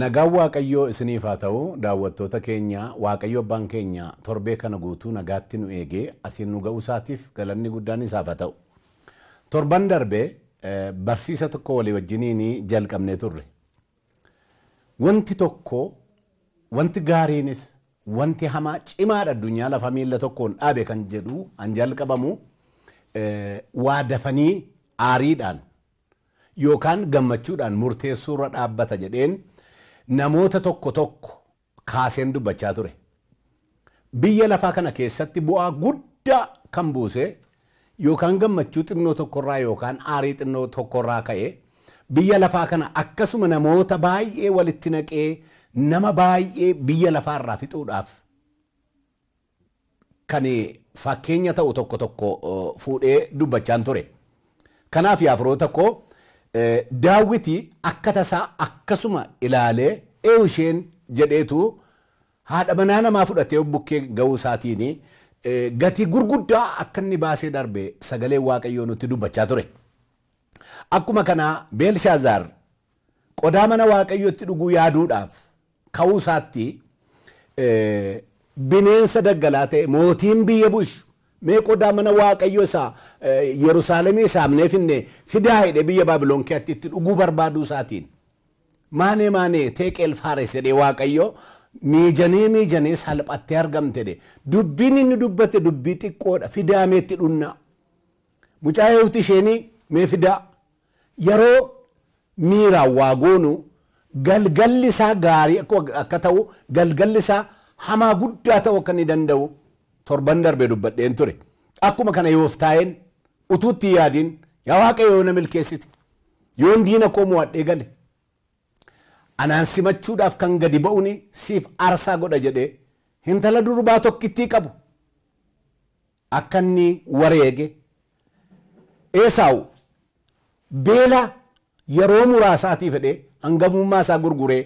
Nagaan Waaqayyoo isiniif haa ta'u daawwattoota keenya Waaqayyo abbaan keenya torbee kana guutuu nagaatti nu eegee asiin nu ga'uu isaatiif galanni guddaan isaaf haa ta'u. Torban darbee barsiisa tokko walii wajjiniin jalqabnee turre. Wanti tokko wanti gaariinis wanti hamaa cimaadha addunyaa lafa miila tokkoon dhaabe kan jedhu an jalqabamu waa dafanii aariidhaan yookaan gammachuudhaan murteessuurra dhaabbata jedheen namoota tokko tokko kaaseen dubbachaa ture. Biyya lafaa kana keessatti bu'aa guddaa kan buuse yookaan gammachuu xinnoo tokkorraa yookaan aarii xinnoo tokkorraa ka'e biyya lafaa kana akkasuma namoota baay'ee walitti naqee nama baay'ee biyya lafaarraa fixuudhaaf kan fakkeenya ta'u tokko tokko fuudhee dubbachaan ture. Kanaaf yaa firoota koo daawwiti akka tasaa akkasuma ilaalee eewu isheen jedheetu haadha manaa namaa fudhatee bukkee ga'uu isaatiin gatii gurguddaa akka inni baasee darbe sagalee waaqayyoo nutti dubbachaa ture. Akkuma kanaa Beelshaazaar qodaa mana waaqayyootti dhuguu yaaduudhaaf ka'uu isaatti bineensa daggalaa ta'e mootiin biyya bush mee qodaa mana waaqayyo isaa Yerusaalemii saamnee finne fidaa hidhe biyya Baabiloon keessatti itti dhuguu barbaaduu isaatiin maanee maanee teeqeel faares jedhee waaqayyo miijanee miijanee salphattee argamte de dubbiin inni dubbate dubbii xiqqoodha fidaa meetti dhunna mucaa eewuti isheenii mee fidaa yeroo miiraan waa goonu galgalli isaa gaarii akka ta'u galgalli isaa hamaa guddaa ta'uu akka inni danda'u torban darbee dubbadheen ture. Akkuma kana yooftaa'een utuutti yaadiin yaa waaqayyo na milkeessite yoon diina koo mo'adhee gale anaan simachuudhaaf kan gadi ba'uuni siif aarsaa godha jedhee intala durbaa tokkittii qabu akka inni wareege eesaawu beela yeroo muraasaatiif fedhee hangafummaa isaa gurguree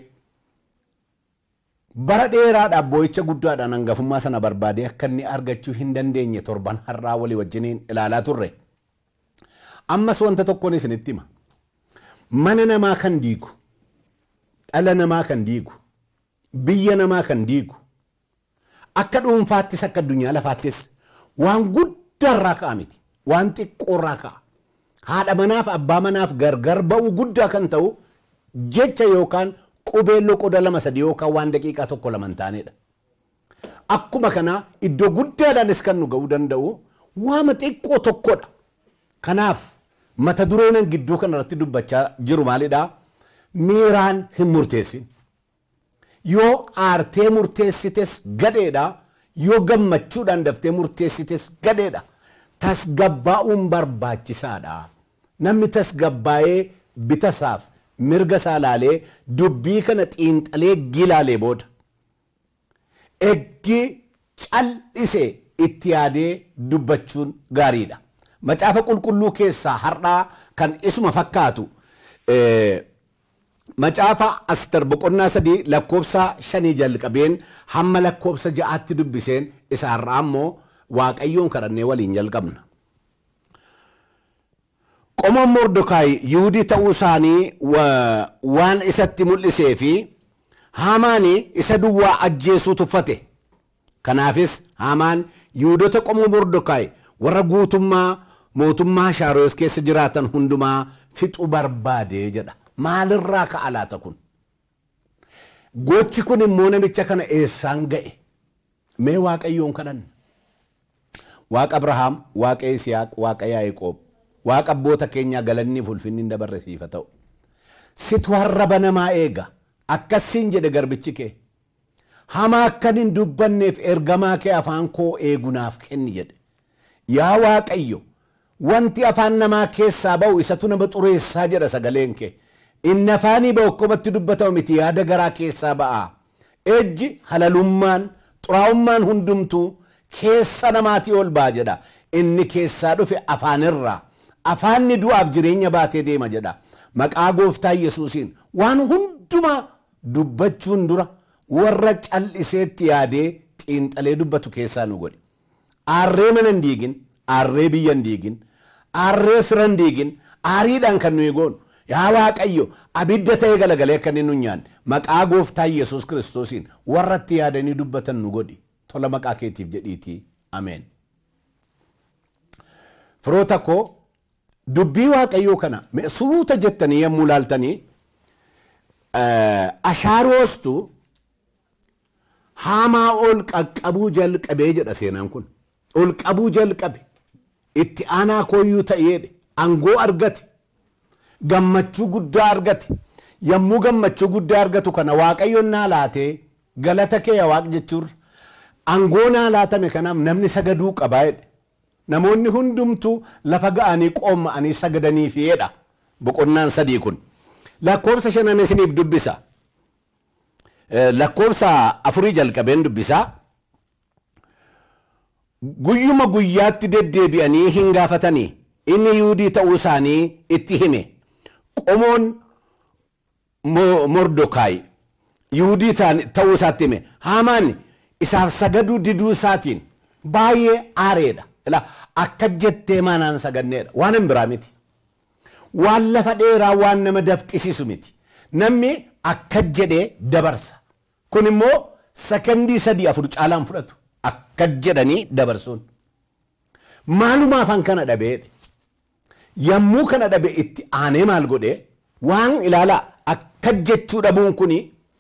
bara dheeraadhaaf boo'icha guddaadhaan hangafummaa sana barbaadee akka inni argachuu hin dandeenye torban har'aa walii wajjiniin ilaalaa turre. Ammas wanta tokkoon isinitti hima. Mana namaa kan diigu, dhala namaa kan diigu, biyya namaa kan diigu, akka dhuunfaattis akka addunyaa lafaattis waan guddaarraa ka'a miti. Waan xiqqoorraa ka'a. Haadha manaaf abbaa manaaf gargar ba'uu guddaa kan ta'u jecha yookaan qubeelloo qoda lama sadii yookaan waan daqiiqaa tokko lama hin taanedha. Akkuma kana iddoo guddaadhaanis kan nu ga'uu danda'u waama xiqqoo tokkodha. Kanaaf mata dureen gidduu kanarratti dubbachaa jiru maalidhaa? Miiraan hin murteessin. Yoo aartee murteessites gadheedha. Yoo gammachuudhaan daftee murteessites gadheedha. Tasgabbaa'uun barbaachisaadha. Namni tasgabbaa'ee bitasaaf mirga isaa laalee dubbii kana xiinxalee gilaalee booda eggi cal'isee itti yaadee dubbachuun gaariidha. Macaafa qulqulluu keessaa har'aa kan isuma fakkaatu macaafa Aster boqonnaa sadii lakkoobsa shanii jalqabeen hamma lakkoobsa ja'aatti dubbiseen isa har'aa immoo waaqayyoon kadhannee waliin jalqabna. qomoon Mordokaayi Yihuudii ta'uu isaanii waan isatti mul'isee fi Haamaani isa duwwaa ajjeesuu tuffate. Kanaafis Haamaan Yihuudota qomoo Mordokaayi warra guutummaa mootummaa Shaaroos keessa jiraatan hundumaa fixuu barbaadee jedha. Maalirraa ka'a laata kun? Gochi kun immoo namicha kana eessaan ga'e? Mee Waaqayyoon kadhanna? Waaqa Abrahaam, Waaqa Isiyaaq, Waaqa Yaaqoob. waaqa abboota keenyaa galanni ulfinni hin dabarre siifa ta'u. Situ harraba namaa eega akkasiin jedhe garbichi kee. Hamaa akkan hin dubbanneef ergamaa kee afaan koo eegunaaf kenni jedhe. Yaa Waaqayyo wanti afaan namaa keessaa ba'u isatu nama xureessaa jedha sagaleen kee. Inni afaanii ba'u akkumatti dubbatamu miti yaada garaa keessaa ba'a. Ejji halalummaan xuraa'ummaan hundumtuu keessa namaatii ol ba'a jedha. Inni keessaa dhufe afaanirraa. afaanni du'aaf jireenya baatee deema jedha. Maqaa gooftaa Yesuusiin waan hundumaa dubbachuun dura warra cal'iseetti yaadee xiinxalee dubbatu keessaa nu godhe. Aarree mana hin diigin, aarree biyya hin diigin, aarree fira hin diigin, aariidhaan kan nuyi goonu yaa waaqayyo abidda ta'ee galagalee akka inni nu nyaanne maqaa gooftaa yesus kiristoosiin warratti yaadanii dubbatan nu godhi tola maqaa keetiif jedhiitii ameen. Firoota koo dubbii waaqayyoo kana suuta jettanii yommuu laaltanii ashaaroostu haamaa ol qaqqabuu jalqabee jedha seenaan kun ol qabuu jalqabe itti aanaa kooyyuu ta'eedhe angoo argate gammachuu guddaa argate yommuu gammachuu guddaa argatu kana waaqayyoon naa laatee galata kee waaq jechuun angoo naa laatame kanaaf namni sagaduu qabaa jedhe namoonni hundumtuu lafa ga'anii qoomma'anii sagadanii fi'eedha boqonnaan sadii kun lakkoobsa shanan isiniif dubbisa lakkoobsa afurii jalqabeen dubbisaa guyyuma guyyaatti deddeebi'anii hin gaafatanii inni yuudii ta'uu isaanii itti hime qomoon mordokaay yuudii ta'uu isaatti hime haamaan isaaf sagaduu diduu isaatiin baay'ee aareedha akka jettee maanaan saganneedha waan hin biraa miti waan lafa dheeraa waan nama dafqisiisu miti namni akka jedhee dabarsa kun immoo sakandii sadii afur caalaan fudhatu akka jedhanii dabarsuun maalumaa afaan kana dhabeedhe yommuu kana dhabe itti aanee maal godhe waan ilaalaa akka jechuu dhabuun kuni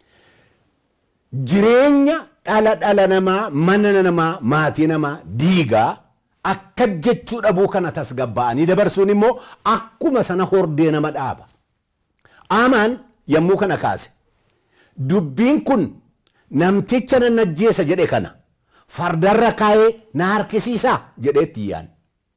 jireenya dhala dhala namaa mana namaa maatii namaa diigaa akka jechuu dhabuu kana tasgabba'anii dabarsuun immoo akkuma sana hordee nama dhaaba. Aamaan yommuu kana kaase dubbiin kun namticha nan ajjeesa jedhe kana fardarra kaayee na harkisiisaa jedheetti yaan.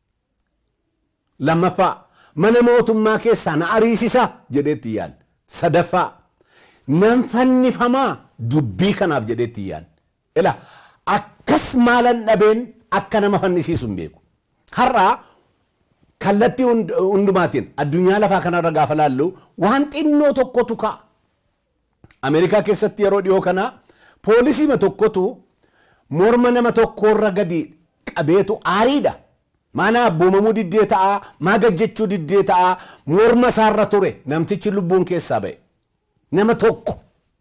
Lammaffaa mana mootummaa keessaa na ariisisaa jedheetti yaan. Sadaffaa nan fannifamaa dubbii kanaaf jedheetti yaan. Ila akkas maalan dhabeen akka nama fannisiisu hin beeku. Har'aa kallattii hundumaatiin addunyaa lafaa kanarra gaafa laallu waan xinnoo tokkotu ka'a. Ameerikaa keessatti yeroo dhiyoo kana poolisiima tokkotu morma nama tokkorra gadi qabeetu aariidha. Maana abboomamuu diddee ta'a, maa gajjechuu diddee ta'a, morma isaarra ture namtichi lubbuun keessaa ba'e. Nama tokko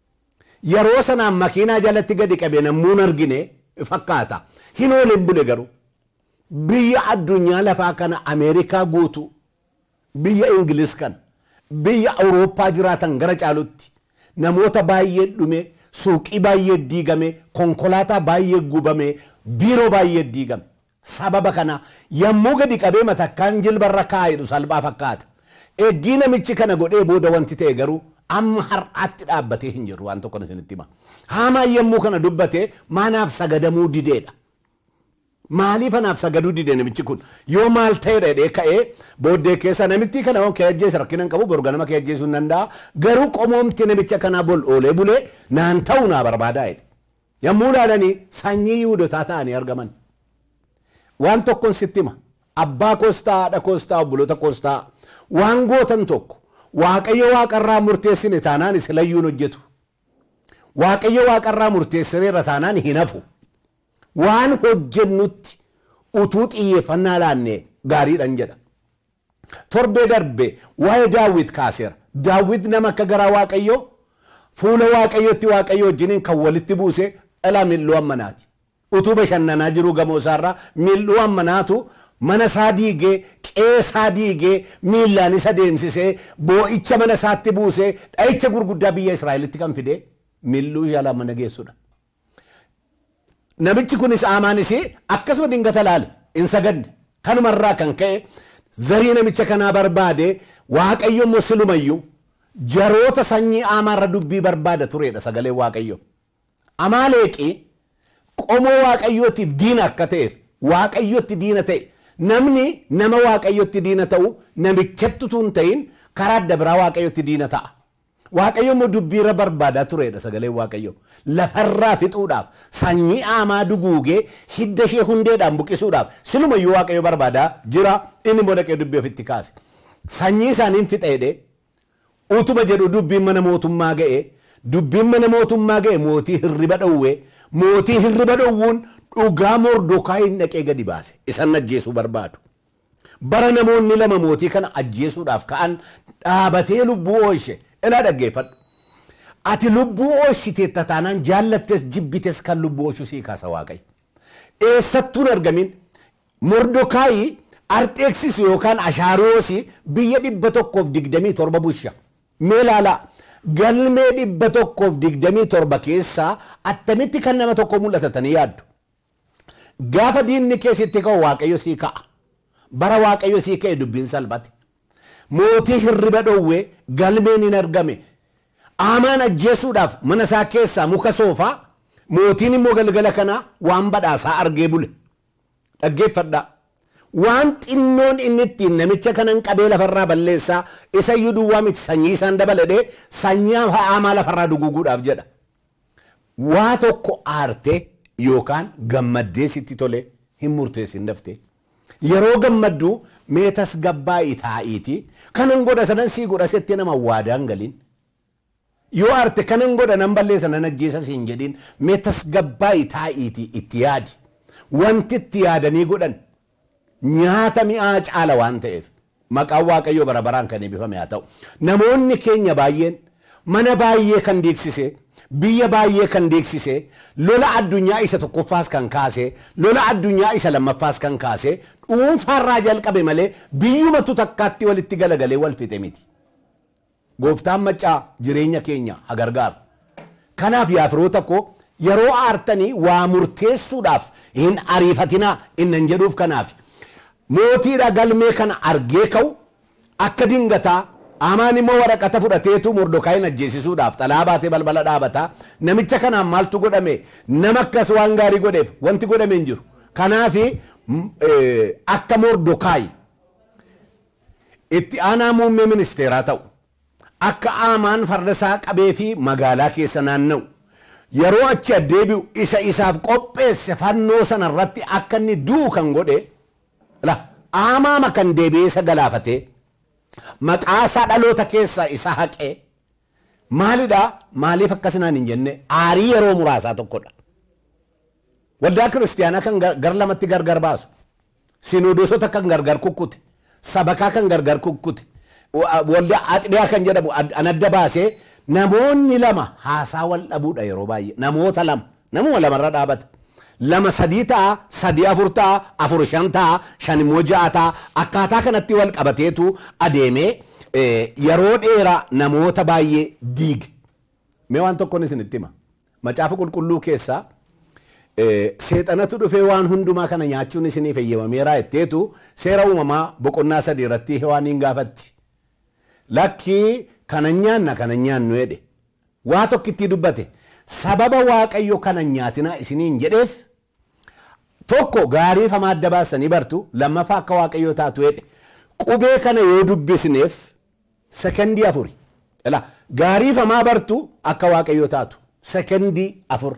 yeroo sanaan makiinaa jalatti gadi qabe nammuun argine fakkaata. Hin ooleen bule garuu. Biyya addunyaa lafaa kana Ameerikaa guutuu, biyya Ingiliz kana, biyya Awurooppaa jiraatan gara caalutti namoota baay'ee dhume, suuqii baay'ee diigame, konkolaataa baay'ee gubame, biiroo baay'ee diigame. Sababa kana yommuu gadi qabee matakkaan jilbarra kaa'edhu salphaa fakkaata. Eeggii namichi kana godhee booda wanti ta'e garuu amma har'aatti dhaabbatee hin jiru waan tokko isinitti hima. Haamaan yommuu kana dubbate maanaaf sagadamuu dideedha. Maaliif anaaf sagaduu dide namichi kun yoo maal ta'e dheedhee ka'ee booddee keessa namitti kana kee ajjeese rakkina hin qabu borga nama kee ajjeesuu hin danda'a garuu qomoomti namicha kanaa bol oolee bulee naan ta'u naa barbaadaa jedhe. Yommuu ilaalanii sanyii yihudotaa ta'anii argaman. Waan tokkon sitti hima abbaa koostaa haadha koostaa obboloota koostaa waan gootan tokko waaqayyo waaqarraa murteessine taanaan isilayyuun hojjetu. Waaqayyo waaqarraa murteessineerra taanaan hin hafu. waan hojjennutti utuu xiyyeeffannaa laanne gaariidhan jedha. Torbee darbe waa'ee daawwit kaaseera. Daawwit nama akka garaa waaqayyoo fuula waaqayyootti waaqayyo wajjiniin kan walitti buuse dhalaa mil'uu ammanaati. Utuu bashannanaa jiru gamoo isaarraa mil'uu ammanaatu mana isaa diigee qe'ee isaa diigee miillaan isa deemsisee boo'icha mana isaatti buusee dha'icha gurguddaa biyya Israa'elitti kan fide mil'uu yaalaa mana geessudha. namichi kunis aamaanis akkasuma dingata laale hin sagadne kanumarraa kan ka'e zarii namicha kanaa barbaade waaqayyo immoo silumayyuu jaroota sanyii aamaarra dubbii barbaada turedha sagalee waaqayyo. Amaaleeqi qomoo waaqayyootiif diina akka ta'eef waaqayyotti diina ta'e namni nama waaqayyotti diina ta'u namichatti utuu hin ta'in karaa adda biraa waaqayyotti diina ta'a. Waaqayyo immoo dubbiirra barbaadaa turedha sagaleen Waaqayyo. Lafarraa fixuudhaaf sanyii aamaa duguugee hidda ishee hundeedhaan buqqisuudhaaf silumayyuu Waaqayyo barbaadaa jira inni immoo dhaqee dubbii ofitti kaase. Sanyii isaaniin fixeedhe utuma jedhu dubbiin mana mootummaa ga'e dubbiin mana mootummaa ga'e mootii hirriba dhowwee mootii hirriba dhowwuun dhugaa mordokaa hin dhaqee gadi baase isan ajjeesuu barbaadu. bara namoonni lama mootii kana ajjeesuudhaaf ka'an dhaabatee lubbuu oolche ila dhaggeeffadhu. Ati lubbuu oolchiteetta taanaan jaallattes jibbites kan lubbuu oolchu sii kaasa waaqayyo. Eessattuu hin argamin Mordokaayi Arxeeksis yookaan Ashaaroosi biyya dhibba tokkoof digdamii torba bulcha. Mee ilaalaa galmee dhibba tokkoof digdamii torba keessaa attamitti kan nama tokko mul'atatanii yaaddu. Gaafa diinni keessatti ka'u waaqayyo sii ka'a. Bara waaqayyo sii ka'e dubbiin salphate. Mootii hirriba dhowwee galmeen hin argame. Aamaan ajjeesuudhaaf mana isaa keessaa muka soofaa mootiin immoo galgala kanaa waan badhaasaa argee bule. Dhaggeeffadhaa. Waan xinnoon inni ittiin namicha kanan qabee lafarraa balleessaa isa iyyuu duwwaa miti sanyii isaan dabaladhee sanyii aamaa lafarraa duguuguudhaaf jedha. Waa tokko aartee yookaan gammaddee sitti tole hin murteessin daftee. Yeroo gammaddu mee tasgabbaa'ii taa'iiti kanan godha sanan sii godha settee nama waadaan galiin. Yoo aarte kanan godha nan balleessa nan ajjeesa siin jedhin mee tasgabbaa'ii taa'iiti itti yaadi. Wanti itti yaadanii godhan nyaata mi'aa caala waan ta'eef maqaan waaqayyoo bara baraan kan eebbifame haa ta'u. Namoonni keenya baay'een mana baay'ee kan deeksise biyya baay'ee kan deeksise lola addunyaa isa tokkoffaas kan kaase lola addunyaa isa lammaffaas kan kaase dhuunfaarraa jalqabe malee biyyumatu takkaatti walitti galagalee wal fixe miti. Gooftaan maccaa jireenya keenya haa gargaaru. Kanaaf yaa firoota koo yeroo aartanii waa murteessuudhaaf hin ariifatinaa innan jedhuuf kanaaf. Mootiidha galmee kana argee ka'u akka dingataa Aamaan immoo waraqata fudhateetu mordokaayin ajjeesisuudhaaf xalaa baatee balbala dhaabataa namicha kanaan maaltu godhame nama akkas waan gaarii godheef wanti godhame hin jiru. Kanaafi akka mordokaayi itti aanaa muummee ministeeraa ta'u akka aamaan farda isaa qabee fi magaalaa keessa naanna'u yeroo achi addeebi'u isa isaaf qopheesse fannoo sana irratti akka inni du'u kan godhe aamaama kan deebi'ee isa galaafatee maqaa isaa dhaloota keessaa isa haqee maalidha maaliif akkasinaan hin jenne aarii yeroo muraasaa tokkodha. Waldaa kiristaanaa kan gar lamatti gargar baasu sinodosota kan gargar kukkute sabakaa kan gargar kukkute waldaa axbiyaa kan jedhamu an adda baasee namoonni lama haasaa wal dhabuudha yeroo baay'ee namoota lama namuma lamarra dhaabata. lama sadii ta'a sadii afur ta'a afur shan ta'a shan immoo ja'a ta'a akkaataa kanatti wal qabateetu adeemee yeroo dheeraa namoota baay'ee diige. Mee waan tokkoon isinitti hima. Macaafa qulqulluu keessaa seexanatu dhufee waan hundumaa kana nyaachuun isiniif eeyyamameeraa jetteetu seera uumamaa boqonnaa sadii irratti hewaaniin gaafatti. Lakkii kana nyaanna kana nyaannu jedhe. Waa tokkittii dubbate. Sababa waaqayyo kana nyaatinaa isiniin jedheef tokko gaarii hamaa adda baastanii bartu lammaffaa akka waaqayyoo taatu jedhe qubee kana yoo dubbisneef sekendii afuri ila gaarii hamaa bartu akka waaqayyoo taatu sekendii afur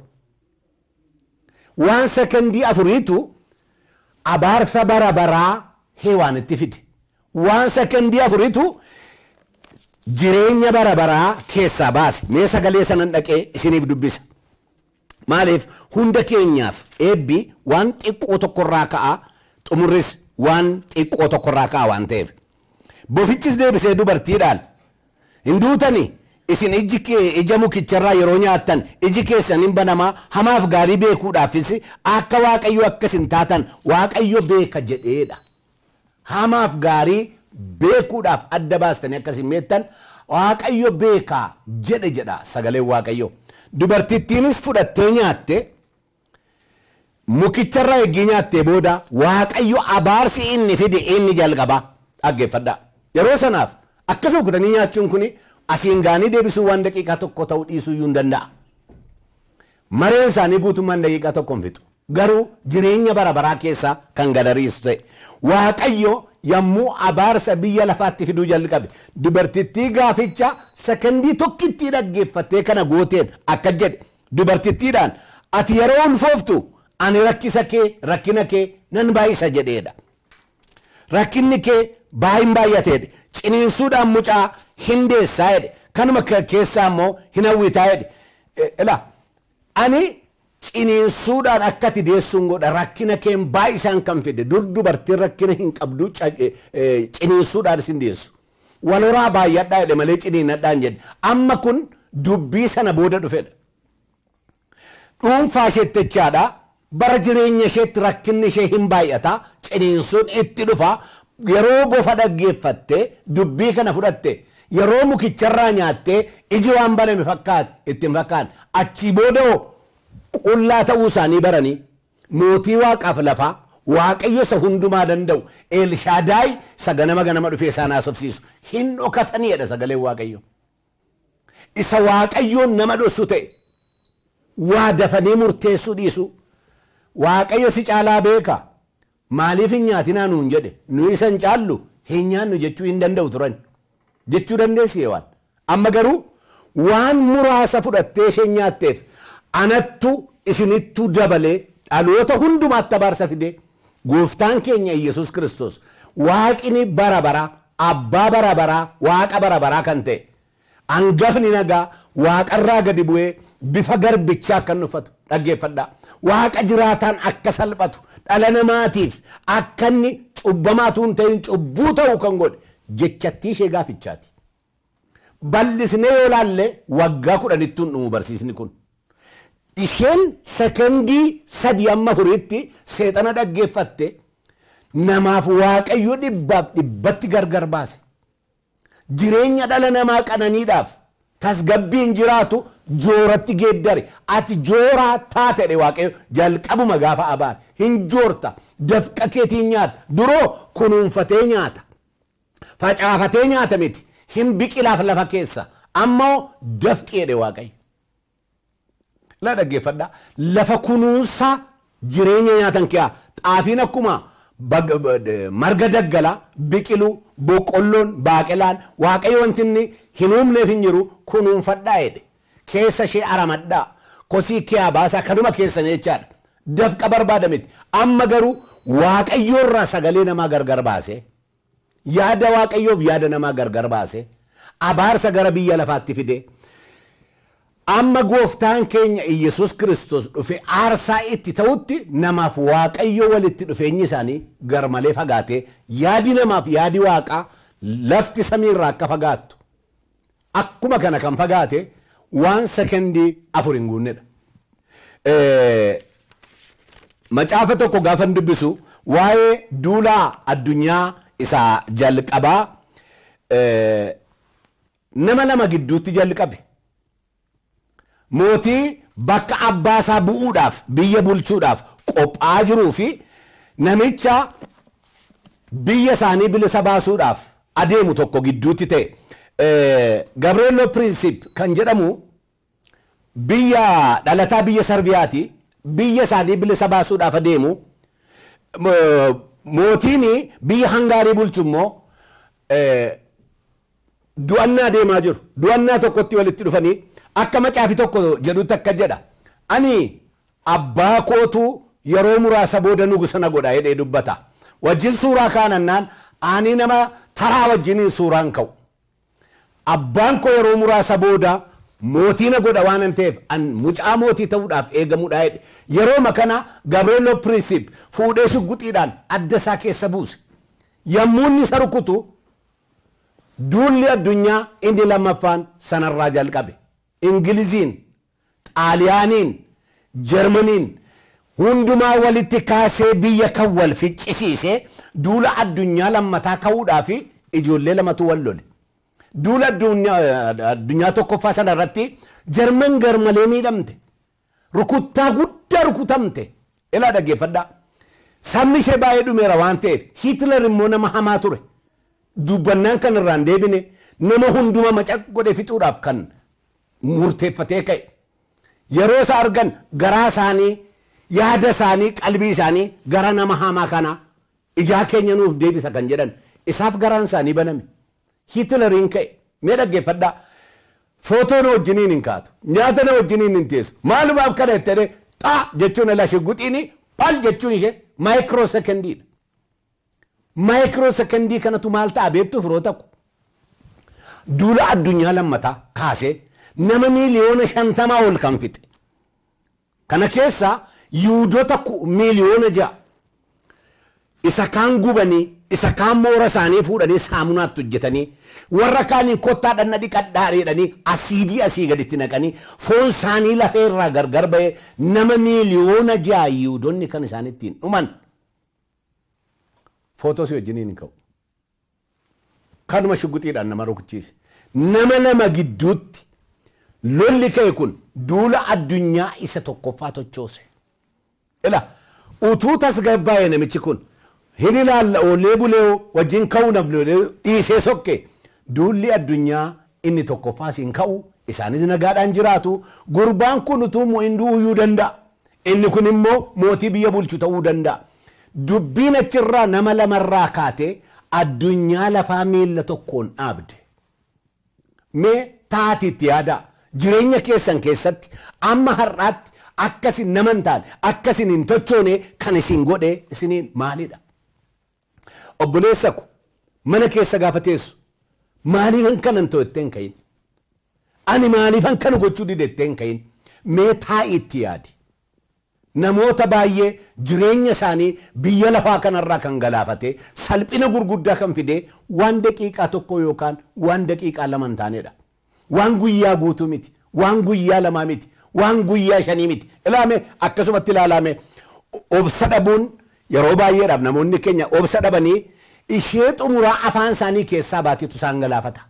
waan sekendii afuriitu abaarsa bara baraa heewaanitti fide waan sekendii afuriitu jireenya bara baraa keessaa baase mee sagalee sanan dhaqee isiniif dubbisa maaliif hunda keenyaaf eebbi waan xiqqoo tokkorraa ka'a xumurris waan xiqqoo tokkorraa ka'a waan ta'eef bofichis deebisee dubartiidhaan hin duutani isin iji kee ija mukicharraa yeroo nyaattan iji keessan hin banamaa hamaaf gaarii beekuudhaafis akka waaqayyo akkasin taatan waaqayyo beeka jedheedha hamaaf gaarii beekuudhaaf adda baastanii akkasin meettan waaqayyo beekaa jedhe jedha sagaleen waaqayyo dubartittiinis fudhattee nyaatte mukicharraa eggii nyaattee booda waaqayyo abaarsi inni fide inni jalqabaa dhaggeeffadha yeroo sanaaf akkasuma kutanii nyaachuun kun asiin gaanii deebisuu waan daqiiqaa tokko ta'uu dhiisuu iyyuu hin danda'a mareen isaanii guutummaan daqiiqaa tokko hin fixu garuu jireenya bara baraa keessaa kan gadariisu ta'e waaqayyo yommuu abaarsa biyya lafaatti fiduu jalqabe dubartittii gaaficha sekendii tokkittii dhaggeeffattee kana gooteen akka jedhe dubartittiidhaan ati yeroo ulfooftu ani rakkisa kee rakkina kee nan baay'isa jedheedha. Rakkinni kee baay'in baay'ateedha. Ciniinsuudhaan mucaa hin deessaa jedhe. Kanuma keessaa immoo hin hawwitaa jedhe. Ila ani ciniinsuudhaan akka ati deessuun godha rakkina keen baay'isaan kan fide dur dubartiin rakkina hin qabdu ciniinsuudhaan isin deessu. waloraa baay'adhaa jedhe malee ciniinadhaan jedhe amma kun dubbii sana booda dhufedha dhuunfaa isheetti jechaadha bara jireenya isheetti rakkinni ishee hin baay'ata ciniinsuun itti dhufa yeroo bofa dhaggeeffatte dubbii kana fudhatte yeroo mukicharraa nyaatte iji waan baname fakkaate ittiin fakkaate achii booda qullaa ta'uu isaanii baranii mootii waaqaaf lafaa waaqayyo isa hundumaa danda'u elshaadaay isa ganama ganama dhufee isaan haasofsiisu hin dhokataniidha sagaleen waaqayyo isa waaqayyoon nama dhossu ta'e waa dafanii murteessuu dhiisu waaqayyo si caalaa beeka maaliif hin nyaatinaa nuun jedhe nu isa hin caallu hin nyaannu jechuu hin danda'u turan jechuu dandeessi waan amma garuu waan muraasa fudhattee isheen nyaatteef anattu isinittu dabalee dhaloota hundumaatti abaarsa fide gooftaan keenya yesus kristos waaqni bara bara abbaa bara baraa waaqa bara baraa kan ta'e hangafni nagaa waaqarraa gadi bu'ee bifa garbichaa akka uffatu dhaggeeffadha waaqa jiraataan akka salphatu dhala namaatiif akka inni cubbamaatu hin ta'in cubbuu ta'uu kan godhe jechattii ishee gaafichaati bal'isnee yoo laalle waggaa kudhanittuun dhumu barsiisni kun isheen sekondii sadi amma furiitti seexana dhaggeeffatte namaaf waaqayyo dhibbaaf dhibbatti gargar baase jireenya dhala namaa qananiidhaaf tasgabbiin jiraatu jooratti geeddare ati jooraa taatedhe waaqayyo jalqabuma gaafa abaan hin joorta dafqa keetiin nyaata duroo kunuunfatee nyaata facaafatee nyaata miti hin biqilaaf lafa keessa ammoo dafqeedhe waaqayyo la dhaggeeffadha lafa kunuunsa jireenya nyaatan kee xaafiin akkuma marga daggalaa biqiluu boqqolloon baaqelaan waaqayyo wanti inni hin uumneef hin jiru kunuunfadhaa jedhe keessa ishee aramadhaa kosii kee baasaa kanuma keessan jechaadha dafqa barbaada miti amma garuu waaqayyoorraa sagalee namaa gargar baase yaada waaqayyoof yaada namaa gargar baase abaarsa gara biyya lafaatti fide amma gooftaan keenya iyesus kristos dhufe aarsaa itti ta'utti namaaf waaqayyo walitti dhufeenyi isaanii gar malee fagaate yaadi namaaf yaadi waaqaa lafti samiirraa akka fagaattu akkuma kana kan fagaate waan sekendii afur hin guunnedha. Macaafa tokko gaafan dubbisu waa'ee duulaa addunyaa isa jalqabaa nama lama gidduutti jalqabe. mootii bakka abbaasaa bu'uudhaaf biyya bulchuudhaaf qophaa'aa jiruu fi namicha biyya isaanii bilisa baasuudhaaf adeemu tokko gidduutti ta'e gabreeloo pirinsip kan jedhamu biyya dhalataa biyya sarbiyaati biyya isaanii bilisa baasuudhaaf adeemu mootiin biyya hangaarii bulchu immoo du'annaa deemaa jiru du'annaa tokkotti walitti dhufanii akka macaafi tokko jedhutti akka jedha ani abbaa kootu yeroo muraasa booda nugusa na godha jedhee dubbata wajjin suuraa kaanannaan ani nama taraa wajjiniin suuraan ka'u abbaan koo yeroo muraasa booda mootii na godha waan hin ta'eef an mucaa mootii ta'uudhaaf eegamuudha jedhe yerooma kana gabreeloo pirinsip fuudhee shugguxiidhaan adda isaa keessa buuse yommuu inni isa rukutu duulli addunyaa inni lammaffaan sanarraa jalqabe ingiliziin xaaliyaaniin jarmaniin hundumaa walitti kaasee biyya kan wal ficcisiise duula addunyaa lammataa ka'uudhaa fi ijoollee lamatu wal lole duula addunyaa tokkoffaa sana irratti jarman garmalee miidhamte rukuttaa guddaa rukutamte ilaa dhaggeeffadhaa sabni ishee baay'ee dhumeera waan ta'eef hitler immoo nama hamaa ture dubbannaan kan irraan deebine nama hunduma macaq godhe fixuudhaaf kan murteeffatee ka'e yeroo isa argan garaa isaanii yaada isaanii qalbii isaanii gara nama hamaa kana ijaa keenya nuuf deebisa kan jedhan isaaf garaan isaanii baname hitleriin ka'e mee dhaggeeffadhaa footoo na wajjiniin hin kaatu nyaata na wajjiniin hin teessu maalumaaf kana jettee xaa jechuun ala shigguxiini pal jechuun ishee maayikiroo sekendiidha maayikiroo sekendii kanatu maal ta'a beektu firoo takku duula addunyaa lammataa kaasee nama miiliyoona shantamaa ol kan fixe kana keessa yuudota miiliyoona ja'a isa kaan gubanii isa kaan moora isaanii fuudhanii saamunaatti hojjetanii warra kaaniin kottaa dhanna dhiqadhaa jedhanii asiidii asii gaditti naqanii foon isaanii lafee irraa gargar ba'ee nama miiliyoona ja'a yihudoonni kan isaan ittiin dhuman footoo si wajjiniin hin ka'u. Kanuma shugguxiidhaan nama rukuchiise. Nama nama gidduutti lolli ka'e kun duula addunyaa isa tokkoffaa tochoose. Ila utuu tasgabbaa'e namichi kun hin ilaalla oollee bulee wajjin ka'uu namni dhiisee sokke duulli addunyaa inni tokkoffaas hin ka'u isaanis nagaadhaan jiraatu gurbaan kun utuu hinduu uyyuu danda'a inni kun immoo mootii biyya bulchu ta'uu danda'a dubbiin achirraa nama lamarraa kaatee addunyaa lafaa miilla tokkoon dhaabde mee taatiitti yaada jireenya keessan keessatti amma har'aatti akkasin nama hin taane akkasin hin tochoone kan isin godhe isiniin maalidha obboleessa ko mana keessa gaafa teessu maaliifan kanan to'attee hin kayin ani maaliifan kana gochuu didettee hin kayin mee taa'iitti yaadi namoota baay'ee jireenya isaanii biyya lafaa kanarraa kan galaafate salphina gurguddaa kan fide waan daqiiqaa tokko yookaan waan daqiiqaa lama hin taanedha waan guyyaa guutuu miti waan guyyaa lamaa miti waan guyyaa shanii miti ilaame akkasumatti ilaalame obsa dhabuun yeroo baay'eedhaaf namoonni keenya obsa dhabanii ishee xumuraa afaan isaanii keessaa baateetu isaan galaafata.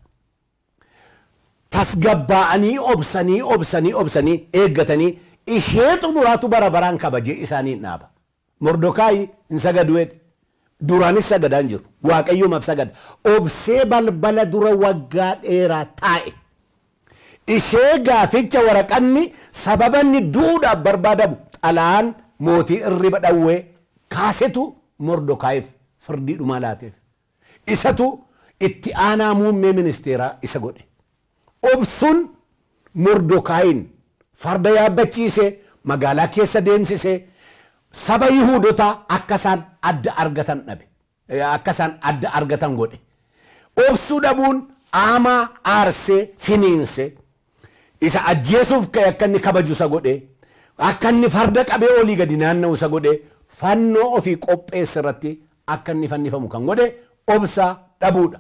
Tasgabbaa'anii obsanii obsanii obsanii eeggatanii ishee xumuraatu bara baraan kabajee isaanii dhaaba. Mordokaayi hin sagadu jedhe. Duraanis sagadaan jiru. Waaqayyoomaaf sagada. Obsee balbala dura waggaa dheeraa taa'e. Ishee gaaficha waraqanni sababa inni duudhaaf barbaadamu xalaan mootii irriba dhawwee kaasetu mordokaayiif firdii dhumaa laateef. Isatu itti aanaa muummee ministeeraa isa godhe. Obsuun mordokaayin farda yaabbachiise magaalaa keessa deemsise saba yihuudotaa akka isaan adda argatan dhabe. Akka isaan adda argatan godhe. Obsuu dhabuun aamaa aarsee finiinse isa ajjeesuuf ka'e akka inni kabaju isa godhe akka inni farda qabee olii gadi naanna'u isa godhe fannoo ofii qopheesse irratti akka inni fannifamu kan godhe obsa dhabuudha.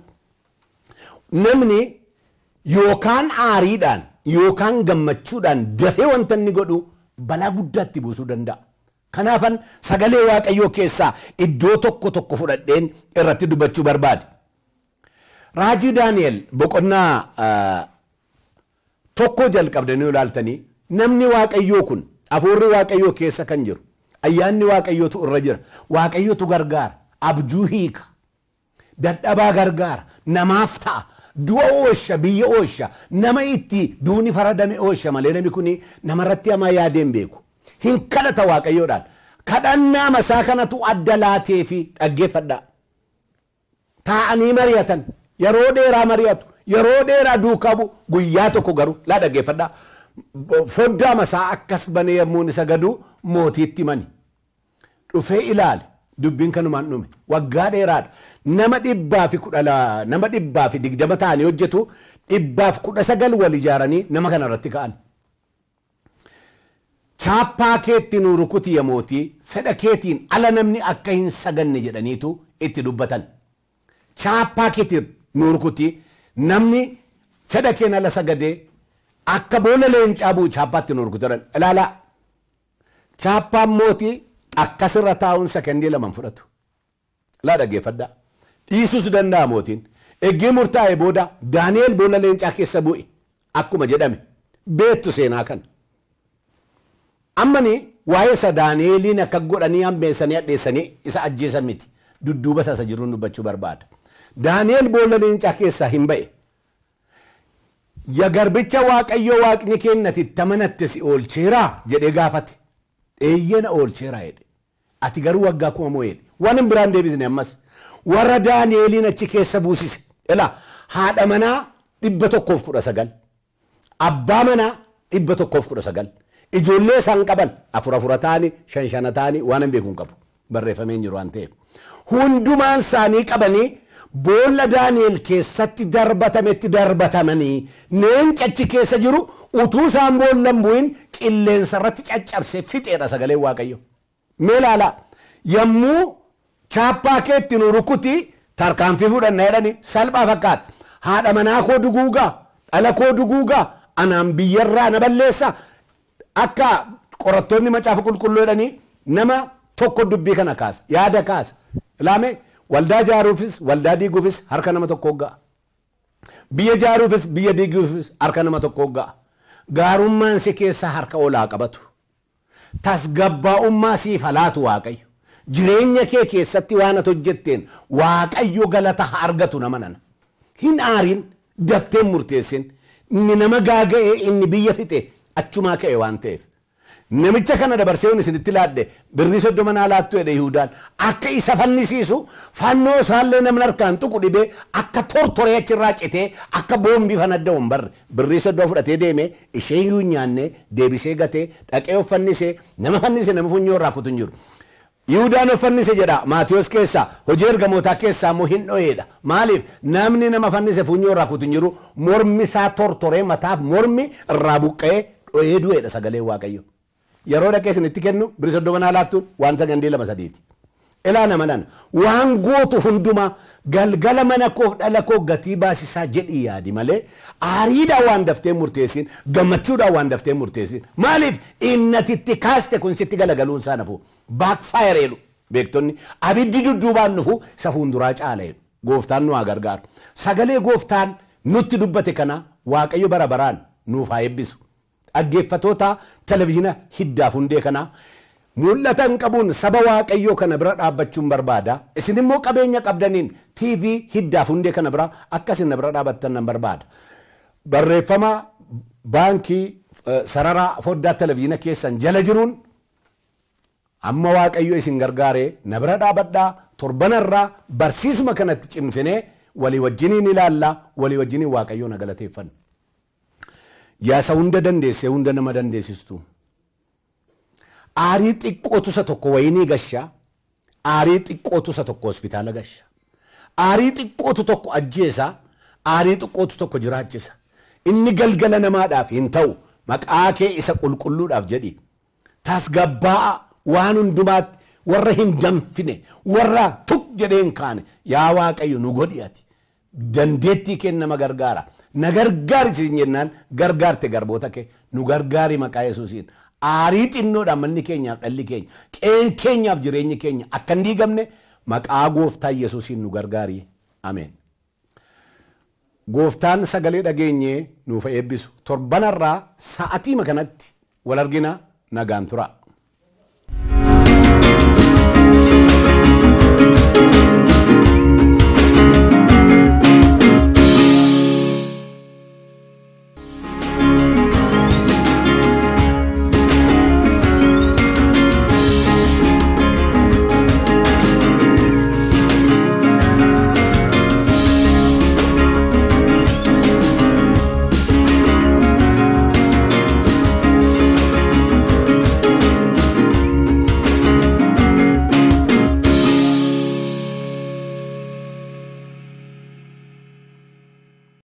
Namni yookaan aariidhaan yookaan gammachuudhaan dafee wanta inni godhu balaa guddaatti buusuu danda'a. Kanaafan sagalee waaqayyoo keessaa iddoo tokko tokko fudhadheen irratti dubbachuu barbaade. Raajii Daani'el boqonnaa tokko jalqabdanii ilaaltanii namni waaqayyoo kun hafuurri waaqayyoo keessa kan jiru ayyaanni waaqayyootu irra jira waaqayyootu gargaara abjuu hiika dadhabaa gargaara namaaf ta'a du'a oosha biyya oosha nama itti duuni faradame oosha malee namni kun namarratti hamaa yaadeen beeku hin kadhata waaqayyoodhaan kadhannaa masaa kanatu adda laatee fi dhaggeeffadhaa taa'anii mari'atan yeroo dheeraa mari'atu yeroo dheeraa duukaa bu'u guyyaa tokko garuu laa dhaggeeffadhaa foddaa masaa akkas banee yommuun isa gadu mootiitti mani dhufee ilaale dubbiin kanumaan dhume waggaa dheeraadha nama dhibbaa fi kudha nama dhibbaa fi digdama ta'anii hojjetu dhibbaaf kudha sagal wal ijaaranii nama kana irratti ka'an. Chaappaa keetti nu rukuti yaa mootii fedha keetiin ala namni akka hin saganne jedhaniitu itti dubbatan. Chaappaa keetiin nu rukuti namni fedha keen ala sagadee akka boolla leencaa bu'u chaappaatti nu rukutan ilaalaa. Chaappaan mootii akkasirra taa'uun sekendii laman fudhatu. Laa dhaggeeffadhaa. Dhiisuus danda'a mootiin. Eggee murtaa'e booda Daani'eel boolla leencaa keessa bu'e akkuma jedhame beettu seenaa kana. Ammani waa'ee isa Daani'eeliin akka godhanii hambeessanii hadheessanii isa ajjeesan miti. Dudduuba isa jiruun dubbachuu barbaada. Daani'eel boolla leencaa keessaa hin ba'e. Ya garbicha waaqayyoo waaqni kennati tamanatte si oolcheeraa jedhee gaafate. Eeyyena oolcheeraa jedhe. Ati garuu waggaa kuma moo jedhe. Waan hin biraan deebisne ammas. Warra Daani'eeliin achi keessa buusise. Ilaa haadha manaa dhibba tokkoof kudha sagal. Abbaa manaa dhibba tokkoof kudha sagal. Ijoollee isaan qaban afur afura ta'anii shan shana ta'anii waan hin beekuun qabu. Barreeffamee jiru waan ta'eef. Hundumaan isaanii qabanii boolla Daani'el keessatti darbatametti darbatamanii leenci achi keessa jiru utuu isaan boollan bu'in qilleensa irratti caccabsee fixeedha sagaleen Waaqayyo. Mee ilaalaa yommuu chaappaa keetti nu rukuti tarkaanfii fudhanna jedhani salphaa fakkaata haadha manaa koo duguugaa dhala koo duguugaa anaan biyyarraa na balleessa akka qorattoonni macaafa qulqulluu jedhanii nama tokko dubbii kana kaasa yaada kaasa ilaame waldaa jaaruufis waldaa diiguufis harka nama tokko ga'a biyya jaaruufis biyya diiguufis harka nama tokko ga'a gaarummaan si keessa harka olaa qabatu tasgabbaa'ummaa siif halaatu waaqayyo jireenya kee keessatti waan ati hojjetteen waaqayyo galata haa argatu nama nana hin aarin dafteen murteessin inni nama gaaga'ee inni biyya fixe achumaa ka'e waan ta'eef namicha kana dabarsee isinitti laadde birrii soddoma naa laattu jedhe Yihudaan akka isa fannisiisu fannoo isaallee namni harkaan tuqu dhibee akka tortoree achirraa citee akka boombii fanadda barre birrii soddoma fudhatee deeme isheen yuu nyaanne deebisee gatee dhaqee of fannisee nama fannise nama funyoo irraa kutu hin jiru. Yihudaan of fannise jedha Maatiyos keessaa hojii ergamootaa keessaa immoo hin dho'eedha. Maaliif namni nama fannise funyoo irraa kutu hin jiru mormi isaa tortoree mataaf mormi irraa buqqa'ee dho'ee du'eedha sagalee waaqayyo. Yeroo dhaqee isinitti kennu birrii soddoma naa laattuun waan sagandee lama sadiiti. Ilaa nama nana waan gootu hundumaa galgala mana koof dhala koo gatii baasisaa jedhii yaadi malee aariidhaan waan daftee murteessin gammachuudhaan waan daftee murteessin maaliif innatitti kaaste kun sitti galagaluun isaa nafu baakfaayer jedhu beektonni abiddi dudduubaan nufu isa fuunduraa caala jedhu gooftaan nu haa gargaaru sagalee gooftaan nutti dubbate kana waaqayyo bara baraan nuuf haa eebbisu dhaggeeffatoota televizyiina hiddaaf hundee kanaa mul'ata hin qabuun saba waaqayyoo kana bira dhaabbachuun barbaada isin immoo qabeenya qabdaniin tv hiddaaf hundee kana bira akkasin na bira dhaabbattan nan barbaada barreeffama baankii sararaa foddaa televizyiina keessan jala jiruun amma waaqayyo isin gargaaree na bira dhaabadhaa torbanarraa barsiisuma kanatti cimsinee walii wajjiniin ilaallaa walii wajjiniin waaqayyoo na galateeffanna yaasa hunda dandeessee hunda nama dandeessistu aarii xiqqootu isa tokko wayinii gashaa aarii xiqqootu isa tokko hospitaala gasha aarii xiqqootu tokko ajjeesa aarii xiqqootu tokko jiraachisa inni galgala namaadhaaf hin ta'u maqaa kee isa qulqulluudhaaf jedhi tasgabbaa'a waan hundumaatti warra hin danfine warra tuk jedhee hin kaane yaa waaqayyo nu godhi ati dandeettii kee nama gargaara na gargaari siin jennaan gargaarte garboota kee nu gargaari maqaa yesuusiin aarii xinnoodhaan manni keenyaaf dhalli keenya qeen keenyaaf jireenyi keenya akka hin diigamne maqaa gooftaa yesuusiin nu gargaari ameen. Gooftaan sagalee dhageenyee nuuf eebbisu torbanarraa sa'atii kanatti wal argina nagaan tura.